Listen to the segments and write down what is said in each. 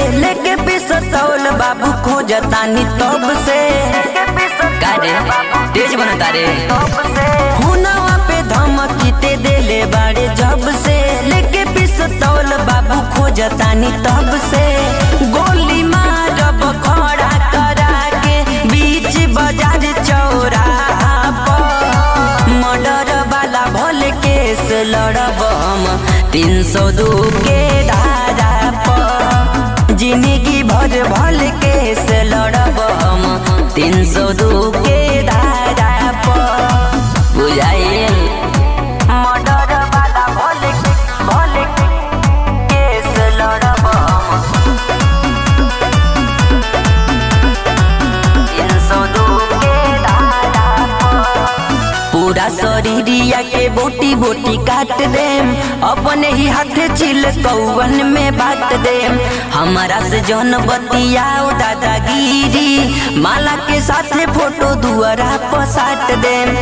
लेके पिसतौल बाबू खोजतानी तब से कारे तेज बनता रे हुनवा पे धमकी ते देले बाड़े जब से लेके पिसतौल बाबू खोजतानी तब से गोली मारब खड़ा करा के बीच बाजार चौराहा पर मर्डर वाला भले केस लड़ब हम तीन सौ दू के धारा पर जिंदगी भर भल केस लड़ब हम तीन सौ दू के धारा पर बुझाइल मर्डर वाला भले भले केस लड़ब हम तीन सौ दू के धारा पर पूरा शरीरिया के बोटी बोटी काट देम अपने ही हाथ चिल कौवन में बांट देम हमारा से जौन बतियाओ दादागिरी माला के साथ फोटो दुआरा पसाट देम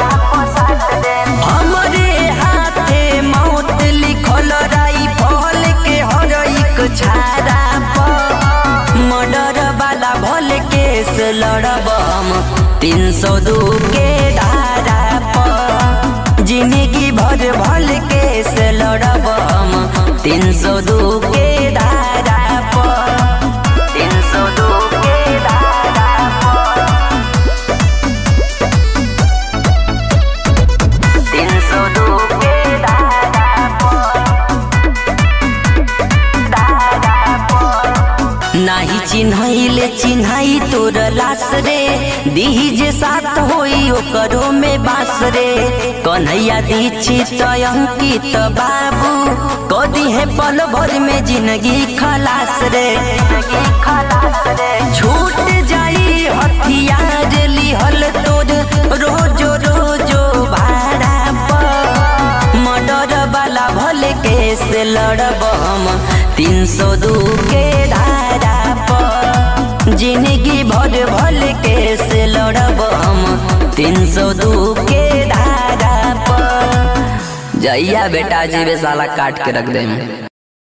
हमरे हाथे मौत लिखल राई फल के हर एक छाड़ा पर मर्डर वाला भल केस लड़ब हम तीन सौ दू के धारा पर जिंदगी भर भल केस लड़ब हम तीन सौ दू के धारा पर तीन सौ दू के धारा पर तीन सौ दू के धारा पर नाही चिन्हैले चिन्हाई तोर लाश रे दीही जे साथ होई ओकरो में बास रे कन्हैया दीक्षित अंकित बाबू कदी है पल भर में जिंदगी खलास रे छूट जाई हथियार लिहल तोर रोजो रोजो भाड़ा पर मर्डर वाला भले केस लड़ब हम तीन सौ दू के धारा पर जिंदगी भर भल केस लड़ब हम तीन सौ दू के धारा पर जइया बेटा जीवे साला काट के रख दे